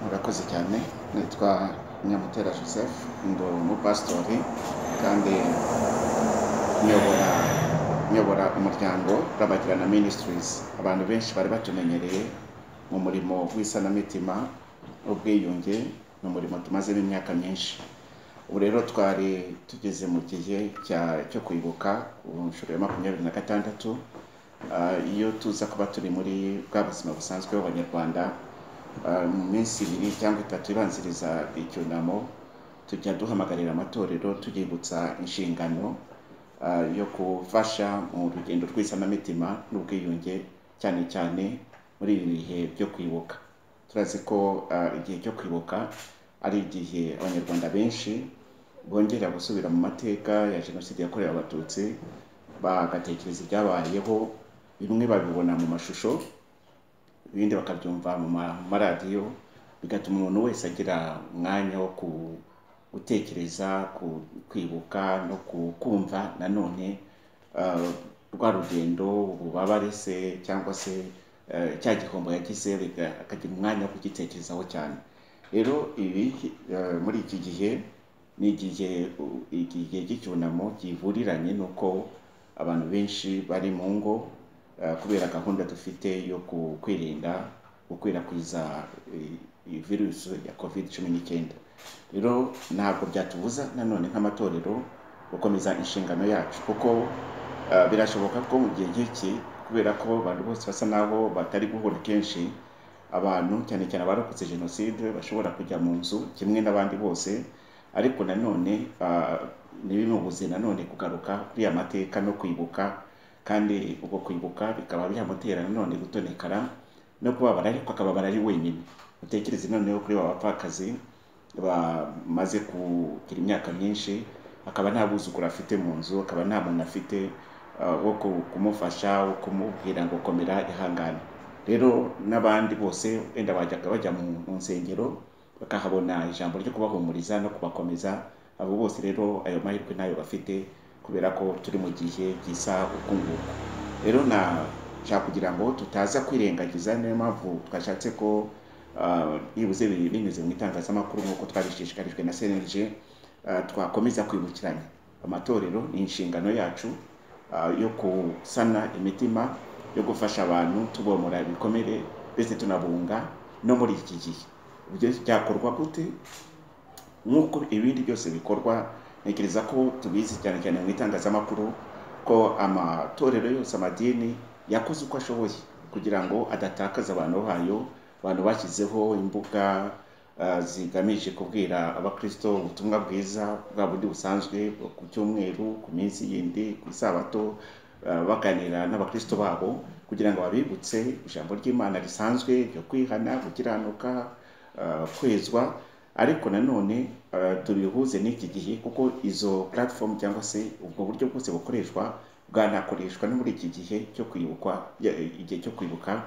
murakoze cyane nitwa nyamutera joseph ndi umupasitori kandi nyobora nyobora umuryango rabagirana ministries abantu benshi bari batumenyereye mu murimo w'isanamitima ubwiyunge ni umurimo tumazemo imyaka myinshi ubu rero twari tugeze mu gihe cya- cyo kwibuka ubu nshuro ya makumyabiri na gatandatu Ah, iyo tuza kuba turi muri bwa buzima busanzwe bw'abanyarwanda ah, mu minsi ibiri cyangwa itatu ibanziriza icyunamo tujya duhamagarira amatorero tuyibutsa inshingano ah, yo gufasha mu rugendo rw'isanamitima n'ubwiyunge cyane cyane muri ibi bihe byo kwibuka turazi ko ah, igihe cyo kwibuka ari igihe abanyarwanda benshi bongera gusubira mu mateka ya jenoside yakorewe abatutsi bagatekereza ibyabayeho bimwe babibona mu mashusho ibindi bakabyumva mu ma- mu maradiyo bigatuma umuntu wese agira umwanya wo ku- gutekereza ku- kwibuka no ku- kumva nanone ah, rwa rugendo ububabare se cyangwa se eh, cya gihombo yagize biga- akagira umwanya wo kugitekerezaho cyane rero ibi eh, muri iki gihe ni igihe u- igihe cy'icyunamo kivuriranye n'uko abantu benshi bari mu ngo eh, kubera gahunda dufite yo ku- kwirinda gukwirakwiza eh, iyi virusi ya covid cumi n'icyenda rero ntabwo byatubuza nanone nk'amatorero gukomeza inshingano yacu kuko eh, birashoboka ko mu gihe nk'iki kubera ko abantu bose basa naho batari guhura kenshi abantu cyane cyane abarokotse jenoside bashobora kujya mu nzu kimwe n'abandi bose ariko nanone ah, ntibimubuze nanone kugaruka kuri ya mateka no kwibuka kandi ubwo kwibuka bikaba byamutera nanone gutonekara no kubabara ariko akababara ari wenyine utekereze noneho kuri ba bapfakazi bamaze kugira imyaka myinshi akaba nta buzukuru afite mu nzu akaba nta muntu afite ah, wo ku- kumufasha wo kumubwira ngo komera ihangane rero n'abandi bose wenda bajyaga bajya mu mu nsengero bakahabona ijambo ryo kubahumuriza no kubakomeza abo bose rero ayo mahirwe ntayo bafite kubera ko turi mu gihe gisa uku nguku rero nashaka kugira ngo tutaza kwirengagiza niyo mpamvu twashatse ko ah, byibuze bibiri binyuze mu itangazamakuru nk'uko twabishishikarijwe na cnlg ah, twakomeza kwibukiranya amatorero ni inshingano yacu ah, yo gusana imitima yo gufasha abantu tubomora ibikomere ndetse tunabunga no muri iki gihe ibyo byakorwa gute nk'uko ibindi byose bikorwa ntekereza ko tubizi cyane cyane mu itangazamakuru ko amatorero yose amadini yakoze uko ashoboye kugira ngo adatakaza abantu bayo abantu bashyizeho imbuga ah, zigamije kubwira abakristo ubutumwa bwiza bwa bundi busanzwe bwo ku cyumweru ku minsi yindi ku isabato ah, baganira n'abakristo babo kugira ngo babibutse ijambo ry'imana risanzwe ryo kwihana gukiranuka ah, kwezwa ariko nanone ah, tubihuze n'iki gihe kuko izo platform cyangwa se ubwo buryo bwose bukoreshwa bwanakoreshwa no muri iki gihe cyo kwibukwa ya- igihe cyo kwibuka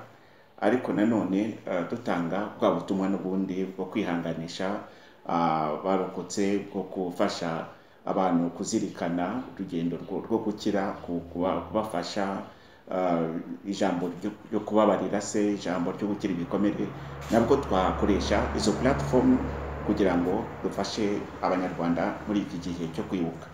ariko nanone ah, dutanga bwa butumwa n'ubundi bwo kwihanganisha ah, barokotse bwo gufasha abantu kuzirikana urugendo rwo rwo gukira ku- kuba- kubafasha ah, ijambo ryo- ryo kubabarira se ijambo ryo gukira ibikomere nabwo twakoresha izo platform kugira ngo dufashe abanyarwanda muri iki gihe cyo kwibuka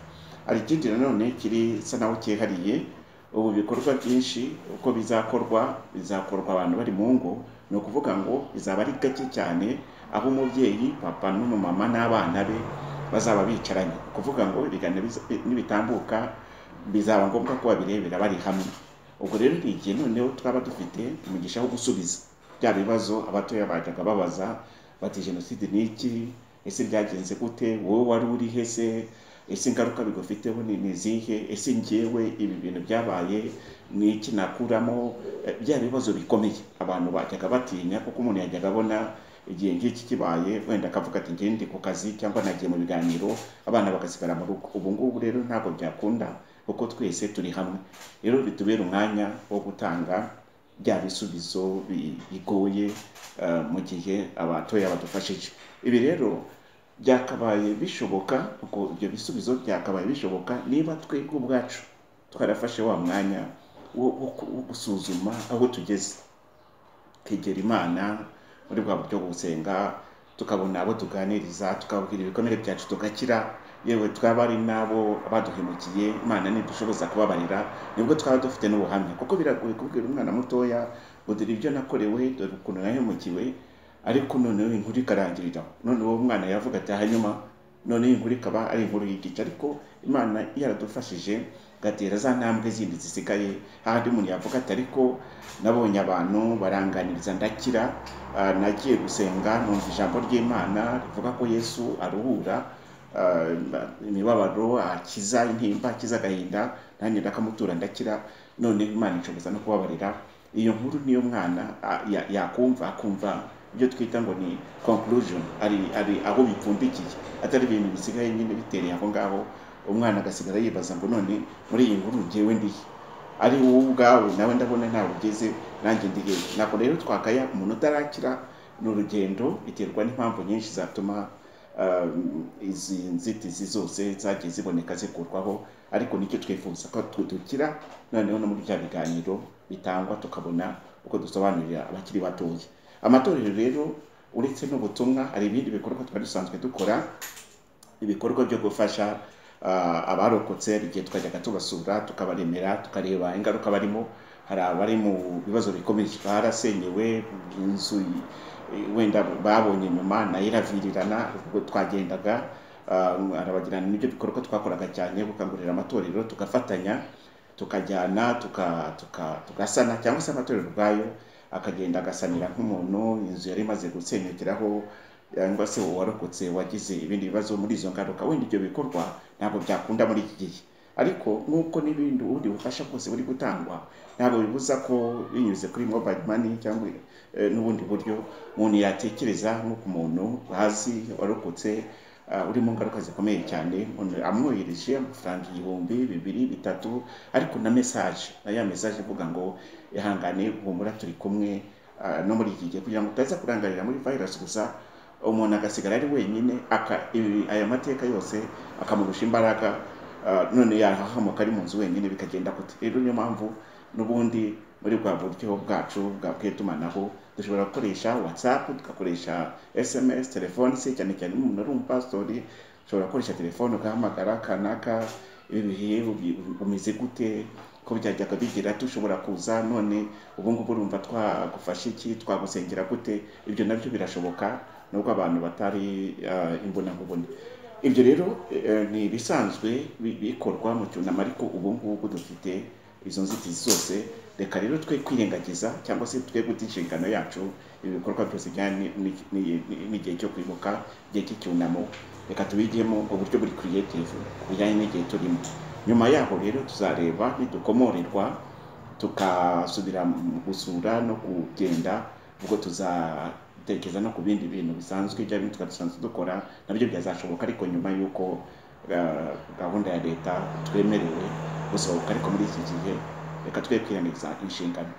hari ikindi nanone kiri sa naho cyihariye ubu bikorwa byinshi uko bizakorwa bizakorwa abantu bari mu ngo ni ukuvuga ngo bizaba ari gake cyane aho umubyeyi papa n'umumama n'abana be bazaba bicaranye kuvuga ngo ibiganiro biza- nibitambuka bizaba ngombwa ko babirebera bari hamwe ubwo rero ni igihe noneho twaba dufite umugisha wo gusubiza bya bibazo abatoya bajyaga babaza bati jenoside ni iki ese byagenze gute wowe wari uri he se ese ingaruka bigufiteho ni ni izihe ese ngewe ibi bintu byabaye ni iki nakuramo Eh, bya bibazo bikomeye abantu bajyaga batinya kuko umuntu yajyaga abona igihe nk'iki kibaye wenda akavuga ati ngewe ndi ku kazi cyangwa nagiye mu biganiro abana bagasigara mu rugo ubu ngubu rero ntabwo byakunda kuko twese turi hamwe rero bitubere umwanya wo gutanga bya bisubizo bi- bigoye eh, mu gihe abatoya badufashije ibi rero byakabaye bishoboka ubwo ibyo bisubizo byakabaye bishoboka niba twebwe ubwacu twarafashe wa mwanya wo- wo wo gusuzuma aho tugeze kwegera imana muri bwa buryo bwo gusenga tukabona abo tuganiriza tukabwira ibikomere byacu tugakira yewe twaba ari n'abo baduhemukiye imana ntidushoboza kubabarira nibwo twaba dufite n'ubuhamya kuko biragoye kubwira umwana mutoya ngo dore ibyo nakorewe dore ukuntu nahemukiwe ariko noneho inkuru ikarangirira none uwo mwana yavuga ati hanyuma noneho inkuru ikaba ari inkuru y'igice ariko imana yaradufashije gatera za ntambwe zindi zisigaye hahandi umuntu yavuga ati ariko nabonye abantu baranganiriza ndakira ah, nagiye gusenga numva ijambo ry'imana rivuga ko yesu aruhura ah, imibabaro akiza intimba akiza agahinda nanjye ndakamutura ndakira none imana inshoboza no kubabarira iyo nkuru niyo mwana ah, ya- yakumva akumva ibyo twita ngo ni conclusion ari ari aho bipfundikiye atari ibintu bisigaye nyine bitereye aho ngaho umwana agasigara yibaza ngo none muri iyi nkuru njyewe ndihe ari wowe ubwawe nawe ndabona ntabwo ugeze nanjye ndihe ntabwo rero twakaya umuntu utarakira ni urugendo biterwa n'impamvu nyinshi zatuma um, izi nzitizi zose zagiye ziboneka zikurwaho ariko nicyo twifuza ko tu- dukira noneho no muri bya biganiro bitangwa tukabona uko dusobanurira abakiri batoya amatorero rero uretse n'ubutumwa hari ibindi bikorwa twari dusanzwe dukora ibikorwa byo gufasha ah, abarokotse hari igihe twajyaga tubasura tukabaremera tukareba ingaruka barimo hari abari mu bibazo bikomeye barasenyewe inzu i- i- wenda babonye nyuma nayo iravirirana ubwo twagendaga ah, arabagirana n'ibyo bikorwa twakoraga cyane gukangurira amatorero tugafatanya tukajyana tuka- tuka- tugasana cyangwa se amatorero ubwayo akagenda agasanira nk'umuntu inzu yari imaze gusenyukiraho cyangwa se uwarokotse wagize ibindi bibazo muri izo ngaruka wenda ibyo bikorwa ntabwo byakunda muri iki gihe ariko nk'uko n'ibindi ubundi bufasha bwose buri gutangwa ntabwo bibuza ko binyuze kuri mobile money cyangwa eh, n'ubundi buryo umuntu yatekereza nk'uko umuntu bazi warokotse ah, uri mu ngaruka zikomeye cyane umuntu amwohereje amafaranga igihumbi bibiri bitatu ariko na mesaje na ya mesaje ivuga ngo ihangane humura turi kumwe ah, no muri iki gihe kugira ngo utaza kurangarira muri virus gusa umuntu agasigara ari wenyine aka ibi- aya mateka yose akamurusha imbaraga ah, none yahahamuka ari mu nzu wenyine bikagenda gute rero niyo mpamvu n'ubundi muri bwa buryo bwacu bwa bw'itumanaho dushobora gukoresha whatsapp tugakoresha sms telefone se cyane cyane iyo umuntu ari umupasitori ushobora gukoresha telefone ugahamagara kanaka ibi bihe ubi- umeze gute ko byajyaga bigira dushobora kuza none ubu ngubu urumva twagufasha iki twagusengera gute ibyo nabyo birashoboka nubwo abantu batari ah, imbonankubone ibyo rero eh, ni ibisanzwe bi- bikorwa mu cyunamo ariko ubu ngubu dufite izo nzitizi zose reka rero twe kwirengagiza cyangwa se twe guta inshingano yacu ibi bikorwa byose bijyanye ni- ni- ni- ni- n'igihe cyo kwibuka igihe cy'icyunamo reka tubigemo uburyo buri creative bijyanye n'igihe turimo nyuma yaho rero tuzareba nidukomorerwa tukasubira mu gusura no kugenda ubwo tuzatekereza no ku bindi bintu bisanzwe bya bintu twari dusanzwe dukora nabyo byazashoboka ariko nyuma y'uko ah, gahunda ya leta twemerewe gusohoka ariko muri iki gihe reka twe kwirengagiza inshingano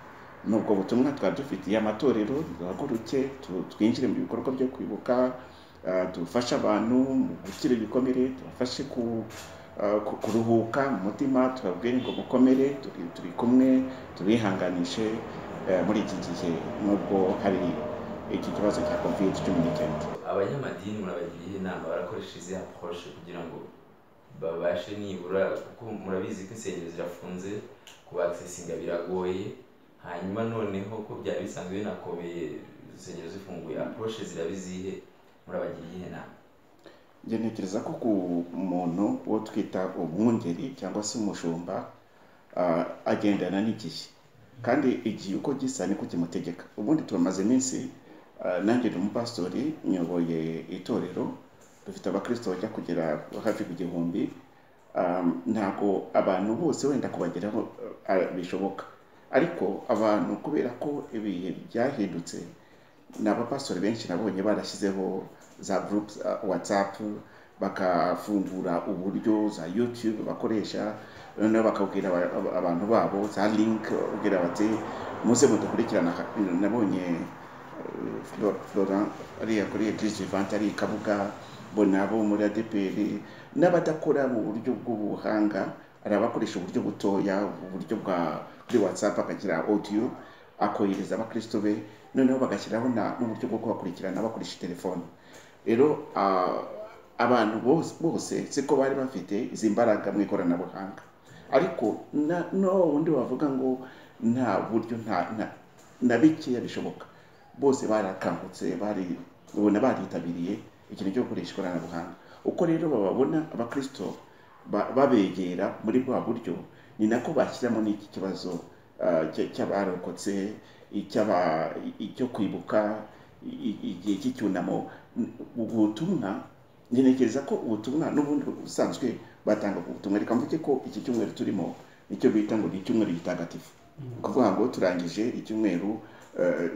ni ubwo butumwa twari dufitiye amatorero duhaguruke tu- twinjire mu bikorwa byo kwibuka ah, dufashe abantu mu gukira ibikomere tubafashe ku ah, ku- kuruhuka mu mutima tubabwire ngo mukomere turi turi kumwe tubihanganishe eh, muri iki gihe nubwo hari iki kibazo cya covid cumi n'icyenda abanyamadini murabagira inama barakoresha izi approche kugira ngo babashe nibura kuko murabizi ko insengero zirafunze kubakisinga biragoye hanyuma noneho ko byari bisanzwe binakobeye insengero zifunguye approche zirabizihe murabagira iyihe nama njye ntekereza ko ku muntu uwo twita umwungeri cyangwa se umushumba ah, agendana n'igihe kandi igihe uko gisa niko kimutegeka ubundi turamaze iminsi ah, nanjye ni umupasitori nyoboye itorero dufite abakristo bajya kugera hafi ku gihumbi um, ntabwo abantu bose wenda kubageraho uh, uh, bishoboka ariko abantu kubera ko ibihe byahindutse ni abapastori benshi nabonye barashyizeho za gurupu watsapu bagafungura uburyo za yutube bakoresha noneho bakabwira aba- aba- abantu babo za linki bakabwira bati muze mudukurikirana nabonye Flo- Florent ariya kuri Eglise Vivante ari i Kabuga mbona abo muri ADPR n'abadakora mu buryo bw'ubuhanga hari abakoresha uburyo butoya uburyo bwa kuri WhatsApp akagira audio akohereza abakristo be noneho bagashyiraho na- n'uburyo bwo kubakurikirana bakoresha telefone rero ah, abantu bose bose siko bari bafite izi mbaraga mu ikoranabuhanga ariko na- no wundi wavuga ngo nta buryo nta nta- na bikeya bishoboka bose barakangutse bari ubona baritabiriye ikintu cyo gukoresha ikoranabuhanga uko rero bababona abakristo ba- babegera muri bwa buryo ni nako bashyiramo n'iki kibazo ah, cy- cy'abarokotse icy'aba- icyo kwibuka i- i- igihe cy'icyunamo ubwo butumwa ngenekereza ko ubutumwa n'ubundi busanzwe batanga ku butumwa reka mvuge ko iki cyumweru turimo nicyo bita ngo ni icyumweru gitagatifu ni ukuvuga ngo turangije icyumweru eh,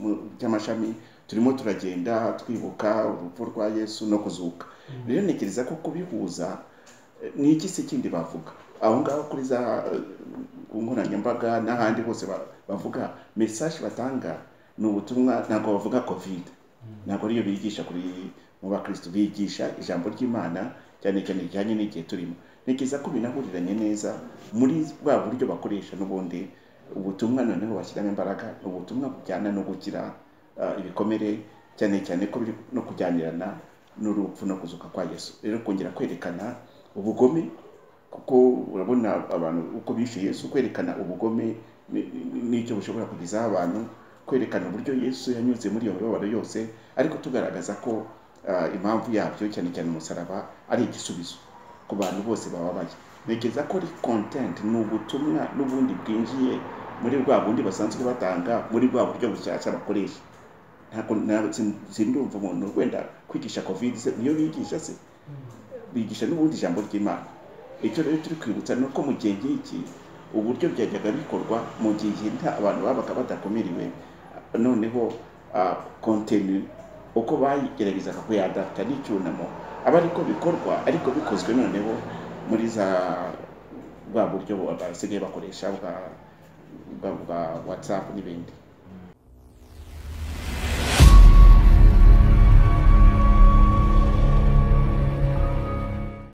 mu- cy'amashami turimo turagenda twibuka urupfu rwa yesu no kuzuka rero ntekereza ko kubihuza eh, ni iki se kindi bavuga aho ngaho kuri za eh, ku nkoranyambaga n'ahandi hose ba- bavuga mesaje batanga ni ubutumwa ntabwo bavuga kovide ntabwo ariyo bigisha kuri mu bakristo bigisha ijambo ry'imana cyane cyane rijyanye n'igihe turimo ntekereza ko binahuriranye neza muri bwa buryo bakoresha n'ubundi ubutumwa noneho bashyiramo imbaraga ni ubutumwa bujyana no gukira ah, ibikomere cyane cyane ko biri no kujyanirana n'urupfu no kuzuka kwa yesu rero kongera kwerekana ubugome kuko urabona abantu uko bishe yesu kwerekana ubugome ni- ni- n'icyo bushobora kugezaho abantu kwerekana uburyo yesu yanyuze muri iyo mibabaro yose ariko tugaragaza ko ah, impamvu yabyo cyane cyane umusaraba ari igisubizo ku bantu bose bababaye ntekereza ko ari content ni ubutumwa n'ubundi bwinjiye muri bwa bundi basanzwe batanga muri bwa buryo bushyashya bakoresha ntabwo ntabwo sin- sindumva umuntu wenda kwigisha covid se niyo bigisha se bigisha n'ubundi ijambo ry'imana icyo rero turi kwibutsa ni uko mu gihe ngiki uburyo byajyaga bikorwa mu gihe nta abantu babaga badakumiriwe noneho ah, kontenu uko bayigeragezaga kuyadapta n'icyunamo aba ariko bikorwa ariko bikozwe noneho muri za bwa buryo basigaye bakoresha bwa bwa- bwa whatsapp n'ibindi